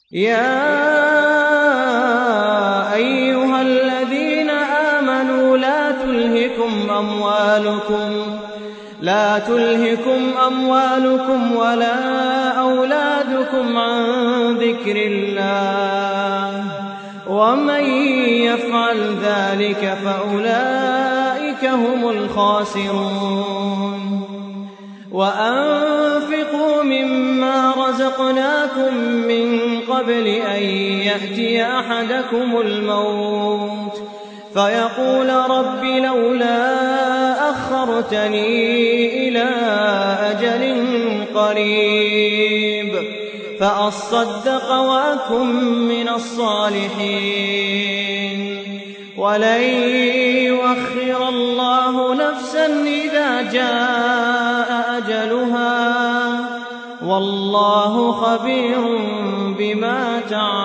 يا أيها الذين آمنوا لا تلهكم أموالكم لا تلهكم أموالكم ولا أولادكم عن ذكر الله ومن يفعل ذلك فأولئك هم الخاسرون وأنفقوا مما رزقناكم من قبل أن يأتي أحدكم الموت فيقول رب لولا أخرتني إلى أجل قريب فأصدق وأكن من الصالحين ولن يؤخر الله نفسا إذا جاء أجلها والله خبير بما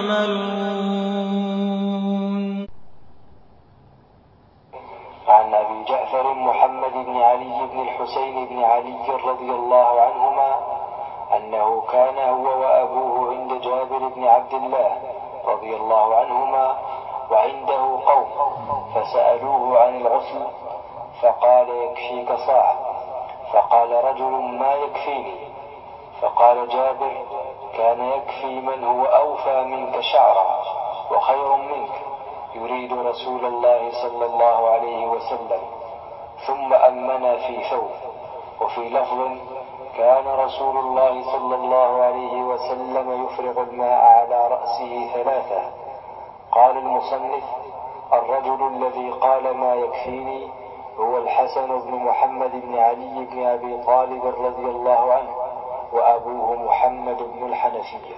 تعملون عن أبي جعفر محمد بن علي بن الحسين بن علي رضي الله عنهما أنه كان هو وأبوه عند جابر بن عبد الله رضي الله عنهما وعنده قوم فسألوه عن الغسل فقال يكفيك صاع فقال رجل ما يكفيني فقال جابر كان يكفي من هو أوفى منك شعرا وخير منك يريد رسول الله صلى الله عليه وسلم ثم أمنا في ثوب وفي لفظ كان رسول الله صلى الله عليه وسلم يفرغ الماء على رأسه ثلاثة قال المصنف الرجل الذي قال ما يكفيني هو الحسن بن محمد بن علي بن أبي طالب رضي الله عنه وأبوه محمد بن الحنفية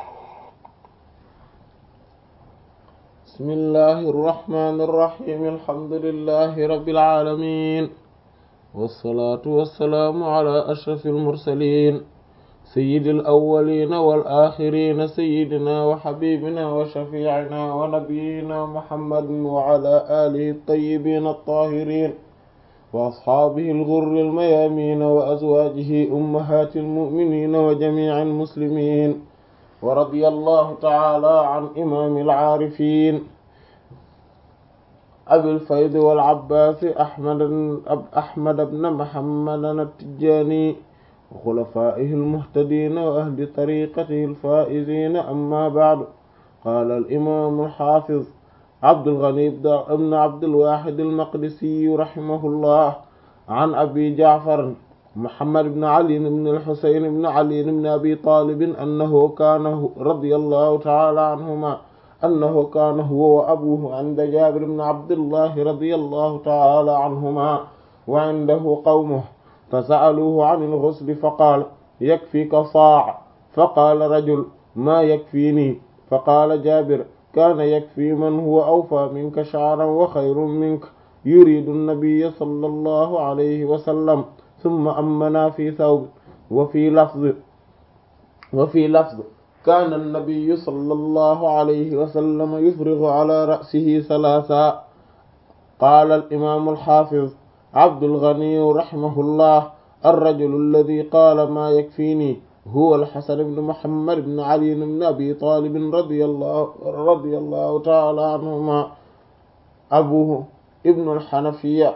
بسم الله الرحمن الرحيم الحمد لله رب العالمين والصلاة والسلام على أشرف المرسلين سيد الأولين والآخرين سيدنا وحبيبنا وشفيعنا ونبينا محمد وعلى آله الطيبين الطاهرين وأصحابه الغر الميامين وأزواجه أمهات المؤمنين وجميع المسلمين ورضي الله تعالى عن إمام العارفين أبي الفيض والعباس أحمد أحمد بن محمد التجاني وخلفائه المهتدين وأهل طريقته الفائزين أما بعد قال الإمام الحافظ عبد الغني بن عبد الواحد المقدسي رحمه الله عن أبي جعفر محمد بن علي بن الحسين بن علي بن أبي طالب أنه كان رضي الله تعالى عنهما أنه كان هو وأبوه عند جابر بن عبد الله رضي الله تعالى عنهما وعنده قومه فسألوه عن الغسل فقال يكفيك صاع فقال رجل ما يكفيني فقال جابر كان يكفي من هو أوفى منك شعرا وخير منك يريد النبي صلى الله عليه وسلم ثم أمنا في ثوب وفي لفظ وفي لفظ كان النبي صلى الله عليه وسلم يفرغ على رأسه ثلاثا قال الإمام الحافظ عبد الغني رحمه الله الرجل الذي قال ما يكفيني هو الحسن بن محمد بن علي بن أبي طالب رضي الله رضي الله تعالى عنهما أبوه ابن الحنفية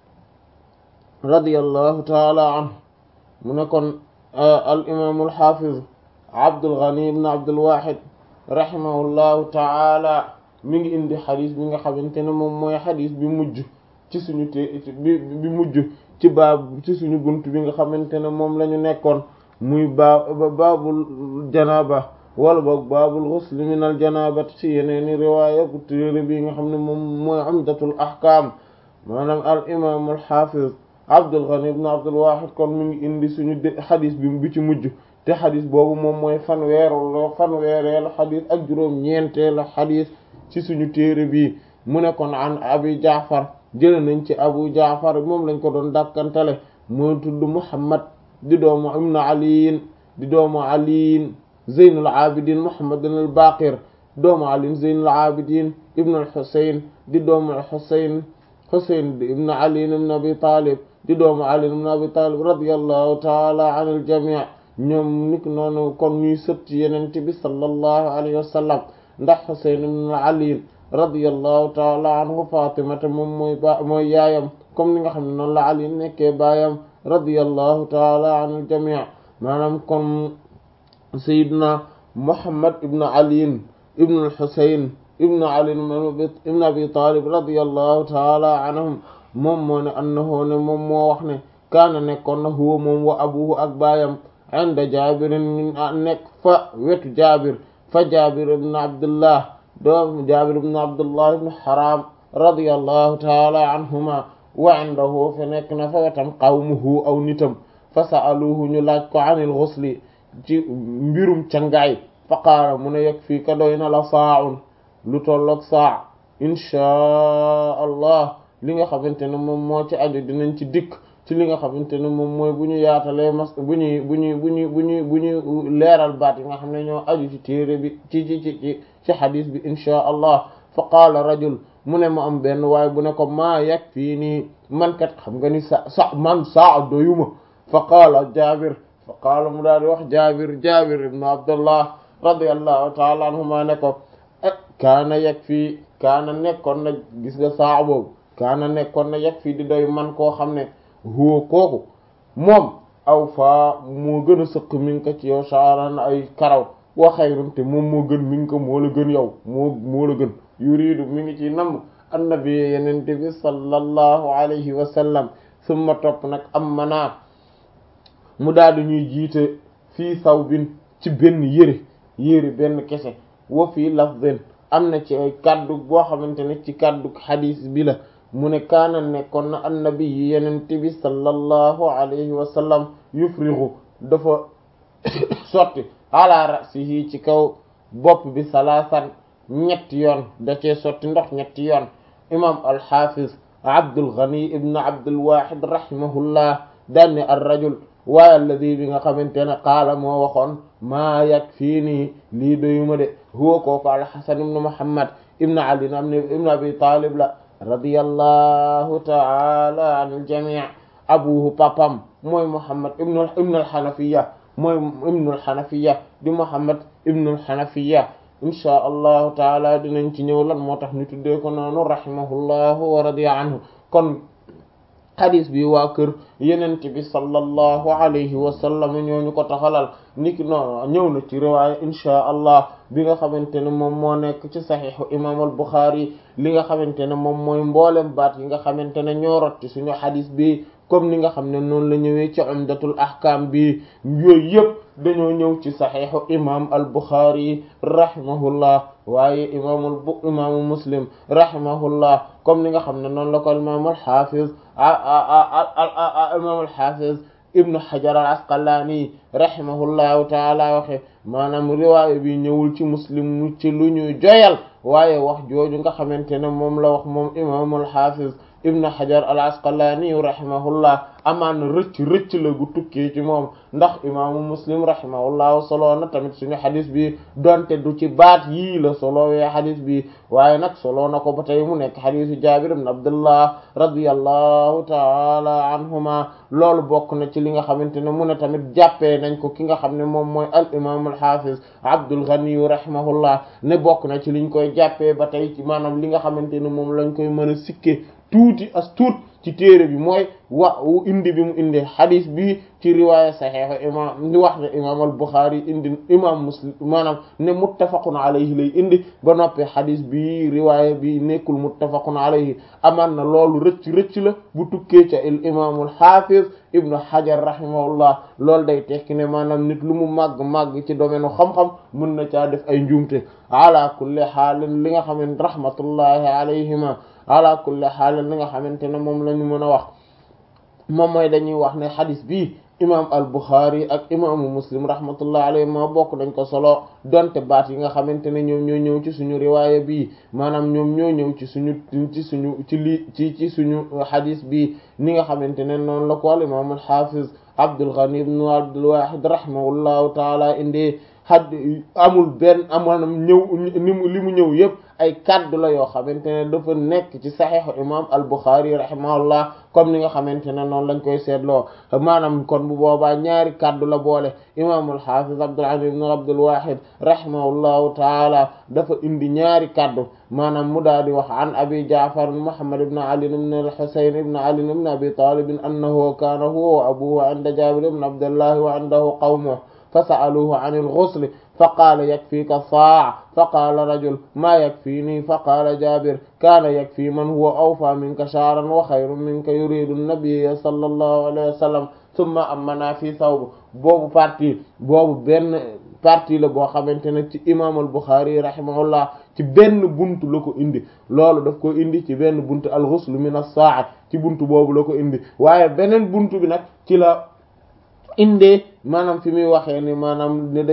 رضي الله تعالى عنه من يكون الإمام الحافظ عبد الغني بن عبد الواحد رحمه الله تعالى mi ngi indi xadis bi nga xamante ne moom mooy xadis bi mujj ci suñu té bi bi mujj ci baab ci suñu bunt bi nga xamante ne moom la ñu nekkoon muy baa baabul janaaba wala boog baabul ghusl min al janaabati ci yeneeni riwaaya bu téere bi nga xam ne moom mooy umdatul ahkaam maanaam al imaam al xaafiz Abdul Ghani ibn Abdul Wahid kon mi ngi indi suñu xadis bi bi ci mujj te xadis boobu moom mooy fanweeru fanweereelu xadis ak juróom-ñeenteelu xadis ci suñu téere bi mu ne kon an abi jaafar jële nañ ci abu jaafar moom lañ ko doon dàkkantale mooy tudd muhammad di doomu ibnu aliyin di doomu aliyin zeynul abidin muhammadin al baqir doomu aliyin zeynul abidin ibnu al husayn di doomu al husayn husayn ibnu aliyin ibnu abi talib di doomu aliyin ibnu abi talib radiyallahu taala an al jami' ñoom nit noonu kon ñuy sët ci yenente bi sallallahu alayhi wa sallam ndax Husayn ibn Ali radiyallahu taala anhu Fatimata moom mooy ba mooy yaayam comme ni nga xam ne noonu la Ali nekkee baayam radiyallahu taala anil jamii maanaam kon Seydina Muhammad ibn Ali ibn al-Husayn ibn Ali ibn Abi Talib radiyallahu taala anhum moom moo ne annahu ne moom moo wax ne kaana nekkoon na huwa moom wa abuhu ak baayam inda Jaabirin nekk fa wetu Jaabir fa Jaabir ibn Abdullah doom Jaabir ibn Abdullah ibn Haram radiyallahu taala anhuma wa indahu fa nekk na fa wetam qawmuhu aw nitam fa sa'aluhu ñu laaj ko anil ghusli ci mbirum cangaay fa qaala mu ne yeg fii ka doy na la saa'un lu tolloog saa inchaa allah li nga xamante ne moom moo ci aju dinañ ci dikk ci li nga xamante ne moom mooy bu ñu yaatalee mas bu ñuy bu ñuy bu ñuy bu ñuy bu ñuy leeral baat yi nga xam ne ñoo aju ci téere bi ci ci ci ci ci xadis bi inchaa allah fa qaala rajul mu ne mu am benn waaye bu ne ko maa yeg fii nii man kat xam nga ni sa sa man saa doyuma fa qaala jaabir fa qaala mu daal di wax jaabir jaabir ibn abdullah radiyallahu taala anhuma ne ko kaana yeg fii kaana nekkoon na gis nga saa boobu kaana nekkoon na yeg fii di doy man koo xam ne huwa kooku moom aw faa moo gën a sëq mi ngi ko ci yow saaran ay karaw wa xayrun te moom moo gën mi ngi ko moo la gën yow moo moo la gën yuridu mi ngi ci namm annabi yenente bi sallallahu alayhi wa sallam summa topp nag am manaa mu daal di ñuy jiite fii sawbin ci benn yëre yëre benn kese wa fii lafdin am na ci ay kaddu boo xamante ne ci kaddu xadiis bi la mu ne kaana nekkoon na annabi yi yenente bi sallallahu alayhi wa sallam yufrigu dafa sotti ala rasihi ci kaw bopp bi salaasan ñetti yoon da cee sotti ndox ñetti yoon imam alxafiz abdul ghani ibn abdul wahid rahimahullah daanne ar rajul waaye alladi bi nga xamante ne qaala moo waxoon maa yakfiini lii doyuma de huwa kooku alxasan ibn muhammad ibn ali ibn abi talib la radiyallahu taala an aljamii abuhu papam mooy muhammad ibn ibn alxanafiya mooy ibn alxanafiya di muhammad ibn alxanafiya inchaa allahu taala dinañ ci ñëw lan moo tax ñu tuddee ko noonu rahimahullahu wa radiya anhu kon xadis bi waa kër yenent bi sallallahu alayhi wa sallam ñooñu ko taxalal niki noonu ñëw na ci riwaaya inchaa allah bi nga xamante ne moom moo nekk ci saxiixu imam al Buxaari li nga xamante ne moom mooy mboolem baat yi nga xamante ne ñoo rot ci suñu xadis bi comme ni nga xam ne noonu la ñëwee ci umdatul ahkam bi yooyu yëpp dañoo ñëw ci saxiixu imam al Buxaari rahimahullah waaye imaamul bu imaamu muslim rahimahullah comme ni nga xam ne noonu la ko imaam al xaafiz imaam al xaafiz ibnu hajar al asqalaani rahimahullahu taala waxe maanaam riwaaya bi ñëwul ci muslim ci lu ñuy joyal waaye wax jooju nga xamante ne moom la wax moom imaam al xaafiz ibnu hajar al asqalaani rahimahullah amaan rëcc rëcc la gu tukkee ci moom ndax imaamu muslim rahimahullahu solo na tamit suñu xadis bi donte du ci baat yii la solowee xadis bi waaye nag solo na ko ba tey mu nekk xadisu jabir ibn abdullah radiyallahu taala anhuma loolu bokk na ci li nga xamante ne mu ne tamit jàppee nañ ko ki nga xam ne moom mooy al imam al hafiz abdul ghani rahimahullah ne bokk na ci liñ koy jàppee ba tey ci maanaam li nga xamante ne moom lañ koy mën a sikke tuuti as tuut ci téere bi mooy wa indi bi mu indi xadis bi ci riwaaya saxiix imam ni wax ne imam al Buxaari indi imam Muslim maanaam ne muttafaqun alayhi lay indi ba noppi xadis bi riwaaya bi nekkul muttafaqun alayhi amaan na loolu rëcc rëcc la bu tukkee ca il imam al xaafiz ibnu Hajar rahimahullah loolu day tekki ne maanaam nit lu mu màgg màgg ci domaine xam-xam mën na caa def ay njuumte ala kulli xaalin li nga xam ne rahmatullahi alayhima ala kulli xaal li nga xamante ne moom la ñu mën a wax moom mooy dañuy wax ne xadis bi imam al Bukhari ak imaamu muslim rahmatullah alayhi ma bokk dañ ko solo donte baat yi nga xamante ne ñoom ñoo ñëw ci suñu riwaaya bi maanaam ñoom ñoo ñëw ci suñu ci suñu ci lii ci ci suñu xadis bi ni nga xamante ne noonu la ko al imam al hafiz Abdul Ghani ibn Abdul Wahid rahimahullahu taala indi xad amul benn amaanam ñëw ni mu li mu ñëw yëpp ay kaddu la yoo xamante ne dafa nekk ci saxiixu imam al-Bukhari rahimahullah comme ni nga xamante ne noonu lañ koy seetloo maanaam kon bu boobaa ñaari kaddu la boole imam al-Hafiz Abdul Aziz ibn Abdul Wahid rahimahullahu taala dafa indi ñaari kaddu maanaam mu daal di wax an abi Ja'far Muhammad ibn Ali ibn al-Husayn ibn Ali ibn Abi Talib annahu kaana huwa wa abuhu inda Jabir ibn Abdullah wa indahu qawmuhu فسألوه عن الغسل فقال يكفيك صاع فقال رجل ما يكفيني فقال جابر كان يكفي من هو أوفى منك شعرا وخير منك يريد النبي صلى الله عليه وسلم ثم أمنا في ثوب boobu partie boobu benn partie la boo xamante ne ci imam al-Bukhari rahimahullah ci benn buntu la ko indi loolu daf ko indi ci benn buntu al-ghusl min as-sa'a ci buntu boobu la ko indi waaye beneen buntu bi nag ci la indee maanaam fi muy waxee ni maanaam ne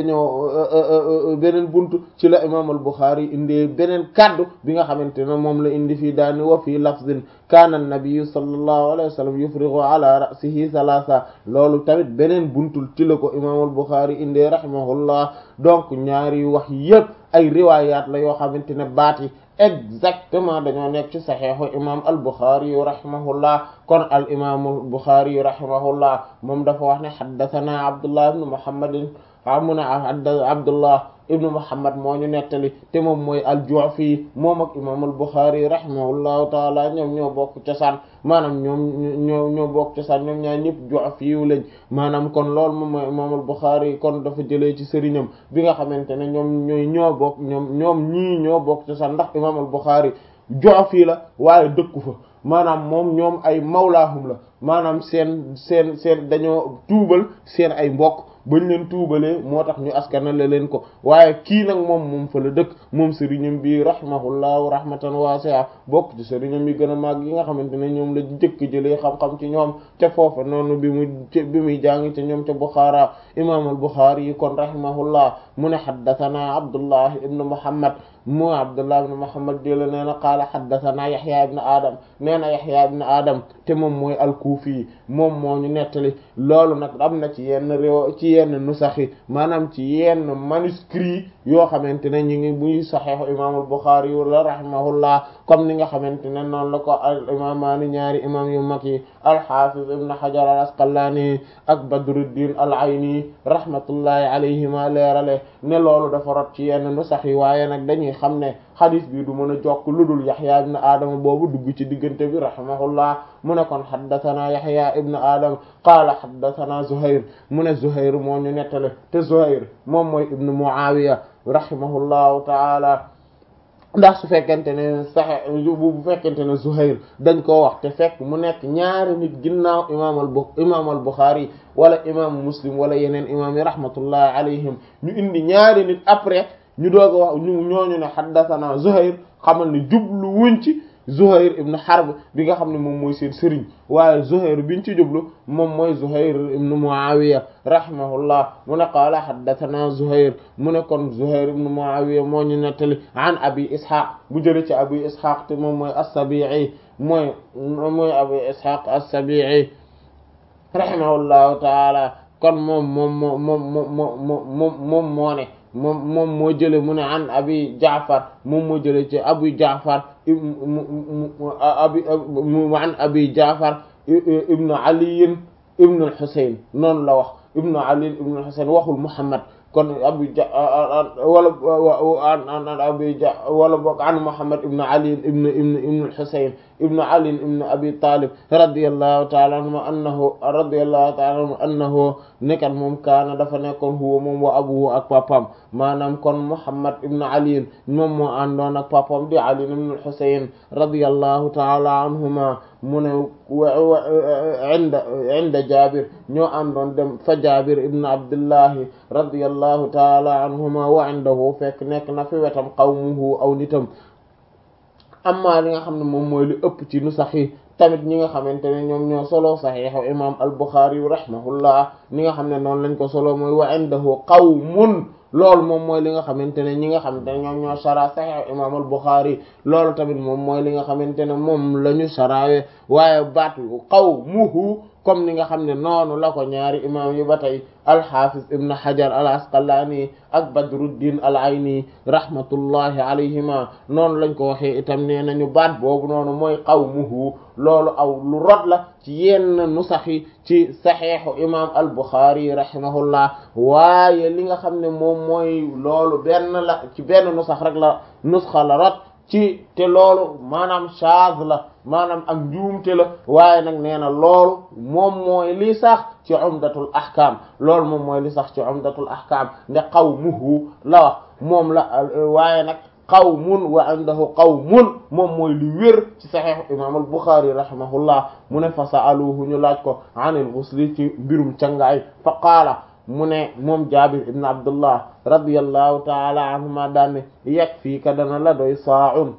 dañoo beneen buntu ci la imam al-Bukhari indee beneen kaddu bi nga xamante ne moom la indi fii daani wa fii lafzin kaana an-nabiyyu sallallahu alayhi wa sallam yufrighu ala ra'sihi thalatha loolu tamit beneen buntu ci la ko imam al-Bukhari indee rahimahullah donc ñaari wax yépp ay riwaayaat la yoo xamante ne baat yi exactement dañoo nekk ci saxiixu imam al-Bukhari rahimahullah kon al imam al-Bukhari rahimahullah moom dafa wax ne haddathana Abdullah ibn Muhammadin amu na Abdullah ibnu Muhammad moo ñu nettali te moom mooy al-Ju'fi moom ak imam al-Bukhari rahimahullahu taala ñoom ñoo bokk cosaan maanaam ñoom ñoo ñoo bokk cosaan ñoom ñaar ñëpp Ju'fi yu lañ maanaam kon loolu moom mooy imam al-Bukhari kon dafa jëlee ci sëriñam bi nga xamante ne ñoom ñooy ñoo bokk ñoom ñoom ñii ñoo bokk cosaan ndax imam al-Bukhari Ju'fi la waaye dëkku fa maanaam moom ñoom ay mawlaahum la maanaam seen seen seen dañoo tuubal seen ay mbokk bañ leen tuubalee moo tax ñu askanale leen ko waaye kii nag moom moom fa la dëkk moom sëriñam bi rahimahullahu rahmatan wasi'a bokk ci sëriñam yi gën a màgg yi nga xamante ne ñoom la jëkk jëlee xam-xam ci ñoom ca foofa noonu bi muy bi muy jàng ca ñoom ca Bukhara imam al-Bukhari yi kon rahimahullah mu ne haddathana Abdullah ibn Muhammad mu Abdullah ibn Muhammad di la nee na qaala haddathana Yahya ibn Adam nee na Yahya ibn Adam te moom mooy al-Kufi moom moo ñu nettali loolu nag am na ci yenn réew ci yenn nusaxi maanaam ci yenn manuscrit yoo xamante ne ñu ngi muy saxiixu imam al-Bukhari wala rahimahullah comme ni nga xamante ne noonu la ko al imamaani ñaari imam yu mag yi al-Hafiz ibn Hajar al-Asqalani ak Badruddin al-Ayni rahmatullahi alayhima leerale ne loolu dafa rot ci yenn nusax yi waaye nag dañuy xam ne xadis bi du mën a jokk lu dul Yahya ibn Adam boobu dugg ci diggante bi rahimahullah mu ne kon haddathana Yahya ibn Adam qaala haddathana Zuhair mu ne Zuhair moo ñu nettale te Zuhair moom mooy ibn Muawiya rahimahullahu taala ndax su fekkente ne saxe bu fekkente ne Zuhair dañ koo wax te fekk mu nekk ñaari nit ginnaaw imaam al bu imaam al Bukhari wala imaamu Muslim wala yeneen imaam yi rahmatullahi alayhim ñu indi ñaari nit après ñu doog a wax ñu ñooñu ne haddathana Zuhair xamal ne jublu wuñ ci Zuhair ibn Harb bi nga xam ne moom mooy seen sëriñ waaye Zuhair biñ ci jublu moom mooy Zuhair ibn Muawiya rahimahullah mu ne qaala haddathana Zuhair mu ne kon Zuhair ibn Muawiya moo ñu nettali an Abi Ishaq bu jëlee ci Abi Ishaq te moom mooy as-Sabi'i mooy mooy Abi Ishaq as-Sabi'i rahimahullahu taala kon moom moom moo moom moo moom moom moo ne moom moom moo jële mu ne an abi jaafar moom moo jële ci abu jaafar abi an abi jaafar ibnu aliyin ibnu al-Husayn noonu la wax ibnu aliyin ibnu al-Husayn waxul muhammad kon abu ja wala an an abi ja wala boog an muhammad ibnu aliyin ibnu ibnu ibnu al-Husayn ibnu aliyin ibnu abi talib radiyallahu ta'ala anhu annahu radiyallahu ta'ala anhu annahu nekkat moom kaana dafa nekkoon huwa moom wa abuhu ak papam maanaam kon muhammad ibnu aliyin moom moo àndoon ak papam di ali ibnu al-Husayn radiyallahu ta'ala anhuma mu ne inda inda jabir ñoo àndoon dem fa jabir ibnu abdullahi radiyallahu ta'ala anhuma wa indahu fekk nekk na fi wetam qawmuhu aw nitam amma li nga xam ne moom mooy li ëpp ci nu sax yi tamit ñi nga xamante ne ñoom ñoo solo saxiixu imam al-Bukhari rahimahullah ni nga xam ne noonu lañ ko solo mooy wa indahu qawmun loolu moom mooy li nga xamante ne ñi nga xamante ne ñoom ñoo sara saxiixu imam al-Bukhari loolu tamit moom mooy li nga xamante ne moom la ñu saraawe waaye baatu qawmuhu comme ni nga xam ne noonu la ko ñaari imam yi ba tey alxafiz ibn hajar al asqalani ak badruddin al ayni rahmatullahi alayhima noonu lañ ko waxee itam nee nañu baat boobu noonu mooy qawmuhu loolu aw lu rot la ci yenn nusax yi ci saxiixu imam al buxaari rahimahullah waaye li nga xam ne moom mooy loolu benn la ci benn nusax rek la nusxa la rot ci te loolu maanaam shaaz la maanaam ak njuumte la waaye nag nee na loolu moom mooy li sax ci umdatul ahkam loolu moom mooy li sax ci umdatul ahkam nde qawmuhu la wax moom la waaye nag qawmun wa indahu qawmun moom mooy li wér ci saxiix imam al buxaari rahimahullah mu ne fa sa'aluhu ñu laaj ko anil ghusli ci mbirum cangaay fa qaala mu ne moom jabir ibn abdullah radiyallahu taala anhuma daanne yakfiika dana la doy saa'un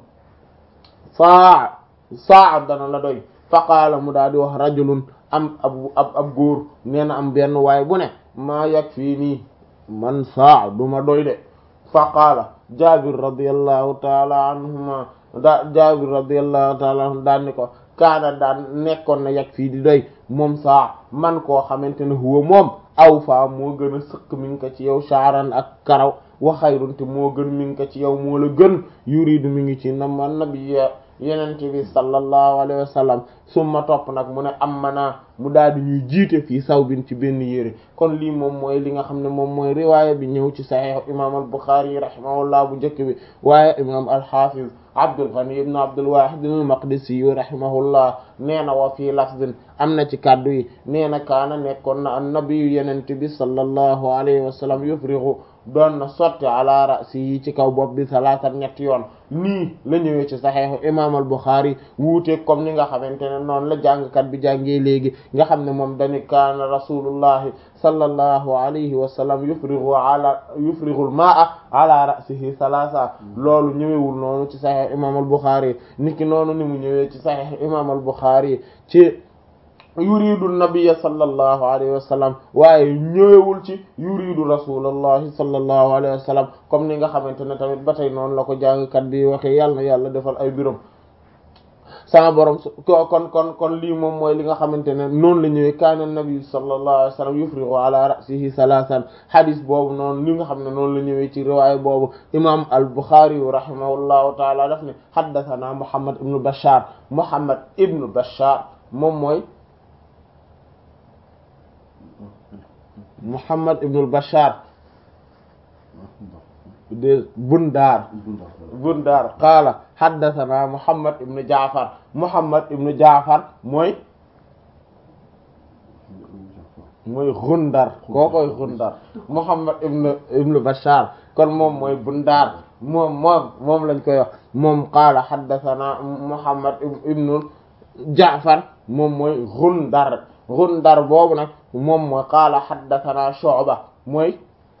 saa saa dana la doy fa qaala mu daal di wax rajulun am ab ab ab góor nee na am benn waaye bu ne maa yakfiini man saa du ma doy de fa qaala jabir radiyallahu taala anhuma da jabir radiyallahu taala anhu daan ni ko kaana daan nekkoon na yakfii di doy moom saa man koo xamante ne huwa moom aw faa moo gën a sëkk mi ngi ko ci yow shaaran ak karaw wa xayrun te moo gën mi ngi ko ci yow moo la gën yuridu mi ngi ci nama nabiyya yenente bi sallallahu alayhi wa sallam summa topp nag mu ne am manaa mu daal di ñuy jiite fii saw bin ci benn yére kon lii moom mooy li nga xam ne moom mooy riwaaya bi ñëw ci saxiix imam al buxaari rahimahullah bu njëkk bi waaye imam al hafiz abdul ghani ibn abdul wahid al maqdisi rahimahullah nee na wa fii lafzin am na ci kàddu yi nee na kaana nekkoon na an nabiyu yenente bi sallallahu alayhi wa sallam yufrigu doon na sotti ala rasi yi ci kaw bopp bi salaatan ñetti yoon nii la ñëwee ci saxeexu imam al Buxaari wuute comme ni nga xamante ne noonu la jàngkat bi jàngee léegi nga xam ne moom dañu kaana rasulullahi sallallahu alayhi wa sallam yufrigu ala yufrigul maa ala rasihi salaasa loolu ñëwewul noonu ci saxeexu imam al Buxaari niki noonu ni mu ñëwee ci saxeexu imam al Buxaari ci yuridu nabiyya sallallahu alayhi wa sallam waaye ñëwewul ci yuridu rasulallahi sallallahu alayhi wa sallam comme ni nga xamante ne tamit ba tey noonu la ko jàngkat bi waxee yàlla na yàlla defal ay biram sama borom kon kon kon lii moom mooy li nga xamante ne noonu la ñëwee kaana nabi sallallahu alayhi wa sallam yufrigu ala ra'sihi salasan hadis boobu noonu li nga xam ne noonu la ñëwee ci riwaaya boobu imam al Bukhari rahimahullahu taala daf ne haddathana Muhammad ibnu Bashar Muhammad ibnu Bashar moom mooy Muhammad ibnul Bashar de Bundar Bundar qaala haddathana Muhammad ibnu Jaafar Muhammad ibnu Jaafar mooy mooy Gundar kookoy Gundar Muhammad ibnu ibnu Bashar kon moom mooy Bundar moom moom moom lañ koy wax moom qaala haddathana Muhammad ibnu Jaafar moom mooy Gundar Gundar boobu nag moom mooy qaala haddathana Shu'ba mooy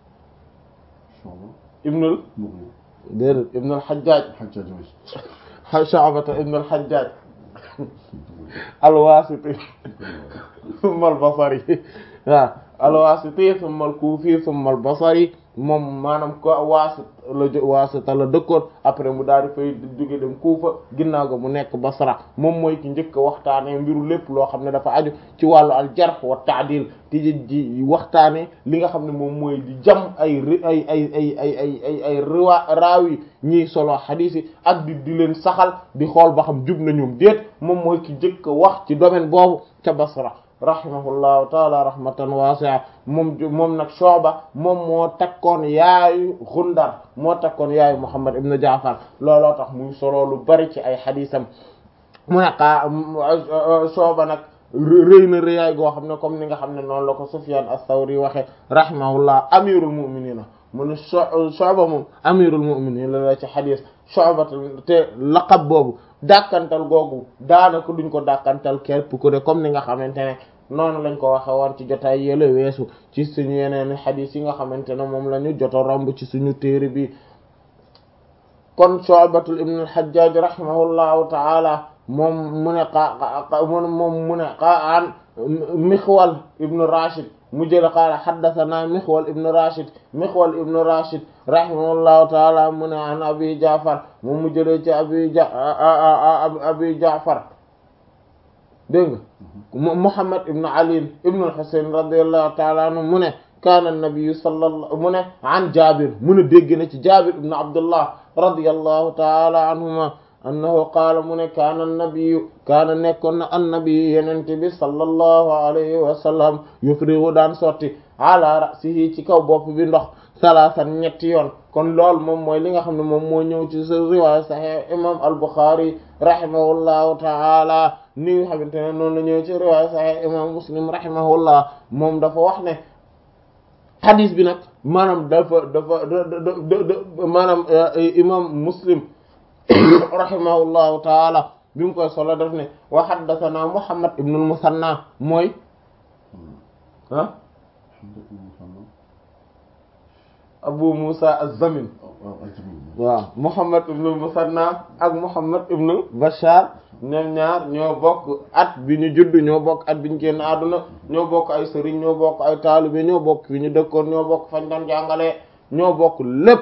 ibnul déedéet ibnul Hajjaj Shu'ba ibnul Hajjaj al-Wasiti thumma al-Basri waaw al-Wasiti thumma al-Kufi thumma al-Basri moom maanaam ko waasit la waasita la dëkkoon après mu daal di fay jóge dem Kuufa ginnaaw ga mu nekk Basra moom mooy ki njëkk a waxtaanee mbiru lépp loo xam ne dafa aju ci wàllu al jarh wa ta'dil ti ji waxtaanee li nga xam ne moom mooy di jam ay ay ay ay ay ay ay ay riwa raawi ñiy solo xadiis yi ak di di leen saxal di xool ba xam jub na ñoom déet moom mooy ki njëkk a wax ci domaine boobu ca Basra rahimahullahu taala rahmatan wasi'a moom moom nag Shu'ba moom moo takkoon yaayu Gundar moo takkoon yaayu Muhammad ibn Ja'far looloo tax muy solo lu bari ci ay xadiisam mu ne xaa Shu'ba nag rëy na rëyaay goo xam ne comme ni nga xam ne noonu la ko Sufyan as-Sawri waxe rahimahullah amirul mu'minina mu ne Shu'ba moom amirul mu'minin la la ci xadiis Shu'ba te laqab boobu dàkkantal googu daanaka duñ ko dàkkantal képp ku de comme ni nga xamante ne noonu lañ ko waxe woon ci jotaay yële weesu ci suñu yeneen xadiis yi nga xamante ne moom la ñu joto romb ci suñu téere bi kon Shu'batul ibn al-Hajjaj rahimahullahu ta'ala moom mu ne qa moom mu ne qa an Mixwal ibn Rashid mu jële qaala haddathana Mixwal ibn Rashid Mixwal ibn Rashid rahimahullahu taala mu ne an Abi Ja'far moom mu jëlee ci Abi Ja Abi Ja'far dégg nga Muhammad ibn Ali ibn al-Husayn radiyallahu ta'ala anhu mu ne kaana an-nabiyyu sallallahu mu ne an Jaabir mu ne dégg na ci Jaabir ibn Abdullah radiyallahu ta'ala anhuma annahu qaala mu ne kaana an-nabiyyu kaana nekkoon na an-nabiyyu yenente bi sallallahu alayhi wa sallam yufrigu daan sotti ala ra'sihi ci kaw bopp bi ndox salaasan ñetti yoon kon loolu moom mooy li nga xam ne moom moo ñëw ci sa riwaaya sahih imam al-Bukhari rahimahullahu ta'ala ni nga xamante ne noonu la ñëw ci riwaaya sahih imam Muslim rahimahullah moom dafa wax ne hadis bi nag maanaam dafa dafa maanaam imam Muslim rahimahullahu ta'ala bi mu koy solo daf ne wa haddathana Muhammad ibn al-Musanna mooy ah Abu Musa az-Zamin waaw Muhammad ibn al-Musanna ak Muhammad ibn Bashar ñoom ñaar ñoo bokk at bi ñu judd ñoo bokk at bi ñu génn àdduna ñoo bokk ay sëriñ ñoo bokk ay taalibe ñoo bokk fi ñu dëkkoon ñoo bokk fañ doon jàngalee ñoo bokk lépp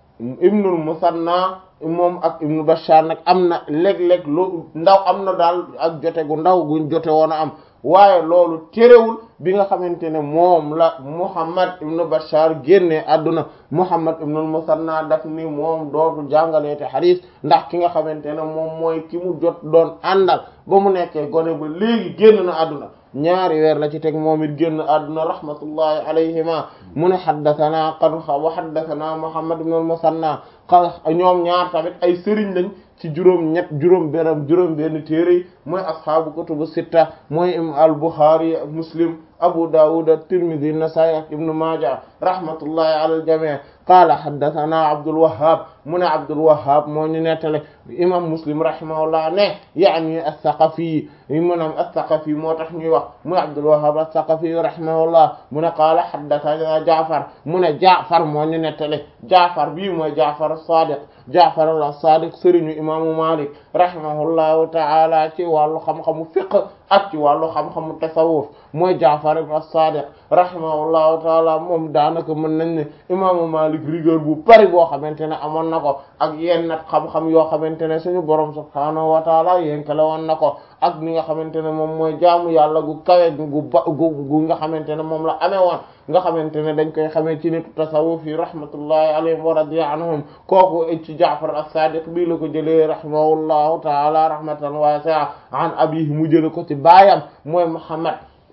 ibnul Musanna moom ak ibnu Bashar nag am na léeg-léeg lu ndaw am na daal ak jote gu ndaw guñ jote woon a am waaye loolu terewul bi nga xamante ne moom la Muhammad ibnu Bashar génne àdduna Muhammad ibnul Musanna daf ni moom dootu jàngaleete xadiis ndax ki nga xamante ne moom mooy ki mu jot doon àndal ba mu nekkee gone ba léegi génn na àdduna ñaari weer la ci teg moom it génn àdduna rahmatullahi alayhima mu ne xaddathana qad wa xaddathana Muhammad ibnul Musanna ñoom ñaar tamit ay sëriñ lañ ci juróom ñett juróom benn juróom benn téere yi mooy asxaabu kutubu sitta mooy im al Bukhari Muslim Abu Dawud at-Tirmidhi an-Nasa'i ak Ibn Majah rahmatullahi ala al-jami' qaala haddathana Abdul Wahhab mu ne Abdul Wahhab moo ñu nettale imam Muslim rahimahullah ne yaani as-Saqafi maanaam as-Saqafi moo tax ñuy wax muy Abdul Wahhab as-Saqafi rahimahullah mu ne qaala haddathana Ja'far mu ne Ja'far moo ñu nettale Ja'far bii mooy Ja'far as-Sadiq Ja'far as-Sadiq sëriñu imaamu Malik rahimahullahu ta'ala ci wàllu xam-xamu fiqh ak ci wàllu xam-xamu tasawuf mooy Ja'far as-Sadiq rahimahullahu ta'ala moom daanaka mën nañ ne imaamu Malik rigueur bu bari boo xamante ne amoon na ko ak yenn nag xam-xam yoo xamante ne suñu borom subhaanahu wa ta'ala yénkale woon na ko ak ni nga xamante ne moom mooy jaamu yàlla gu kawe gu ba gu gu nga xamante ne moom la amee woon nga xamante ne dañ koy xamee ci nitu tasawuf yi rahmatullahi alayhim wa radiya anhum kooku ci Ja'far as-Sadiq bii la ko jëlee rahimahullahu ta'ala rahmatan wasi'a an abihi mu jële ko ci baayam mooy Muhammad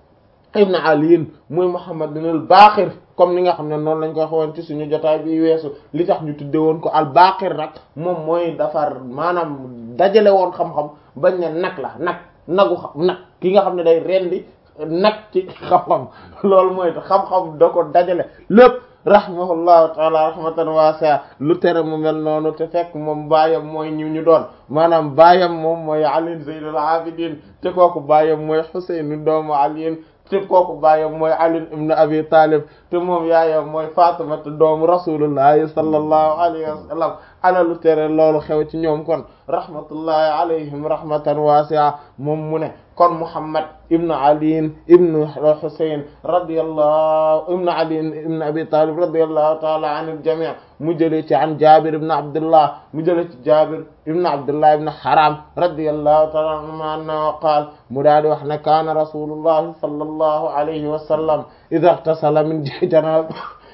ibn Ali mooy Muhammad ibn al-Baqir comme ni nga xam ne noonu lañ koy xawoon ci suñu jotaay bi weesu li tax ñu tudde woon ko al-Baqir nag moom mooy dafar maanaam dajale woon xam-xam bañ ne nag la nag nagu xam nag ki nga xam ne day rendi nag ci xam-xam loolu mooy xam-xam da ko dajale lépp rahimahullahu taala rahmatan wasi'a lu tere mu mel noonu te fekk moom baayam mooy ñu ñu doon maanaam baayam moom mooy Ali Zaynul Abidin te kooku baayam mooy Husayn doomu Ali te kooku baayam mooy Ali ibn Abi Talib te moom yaayam mooy Fatima te doomu rasulullahi sallallahu alayhi wa sallam ana lu tere loolu xew ci ñoom kon rahmatullahi alayhim rahmatan wasi'a moom mu ne kon Muhammad ibn Ali ibn Husayn radiyallahu ibn Ali ibn Abi Talib radiyallahu ta'ala anil jami' mu jëlee ci an Jabir ibn Abdullah mu jëlee ci Jabir ibn Abdullah ibn Haram radiyallahu ta'ala anhu qaal mu daal di wax ne kaana rasulullahi sallallahu alayhi wa sallam idha ightasala min janaba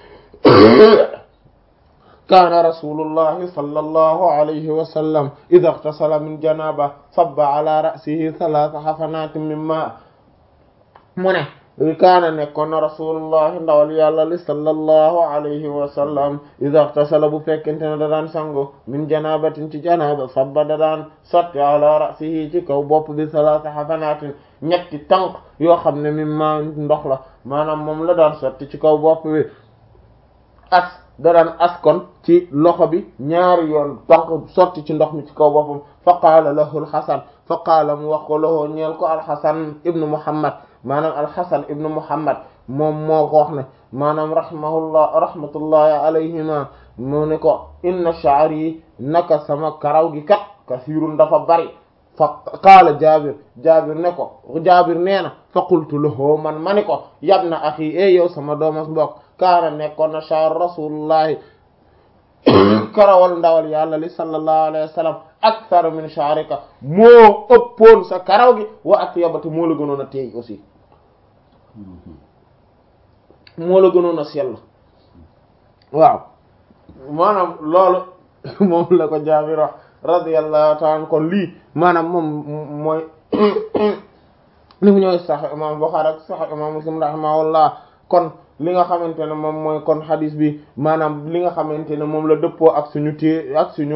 kaana rasulullahi sallallahu alayhi wa sallam idha ightasala min janaba sabba ala ra'sihi thalatha hafanatin min ma mu ne kaana nekkoon na rasulullahi ndawal yàlla li sallallahu alayhi wa sallam idha ightasala bu fekkente ne da daan sangu min janabatin ci janaba sabba da daan sotti ala ra'sihi ci kaw bopp bi thalatha hafanatin ñetti tànk yoo xam ne min ma ndox la maanaam moom la daan sotti ci kaw bopp bi as da daan askon ci loxo bi ñaari yoon tànk sotti ci ndox mi ci kaw boppam fa qaala lahu alxasan fa qaala mu wax ko lahu ñeel ko alxasan ibnu muhammad maanaam alxasan ibnu muhammad moom moo ko wax ne maanaam rahimahullah rahmatullahi alayhima mu ne ko inna sha'ri naka sama karaw gi kat kasiirun dafa bari fa qaala jaabir jaabir ne ko jaabir nee na fa qultu lahu man ma ni ko yabna axi e yow sama doomas mbokk kaana nekkoon na sha'r rasulullahi karawal ndawal yàlla li sallallahu alayhi wa sallam akthar min sha'rika moo ëppoon sa karaw gi wa atyabati moo la gënoon a teey aussi moo la gënoon a sell waaw maanaam loolu moom la ko Jaabir wax radiyallahu ta'ala kon lii maanaam moom mooy li mu ñooy sax imam Bukhari ak sax imam Muslim rahimahullah kon li nga xamante ne moom mooy kon hadis bi maanaam li nga xamante ne moom la dëppoo ak suñu té ak suñu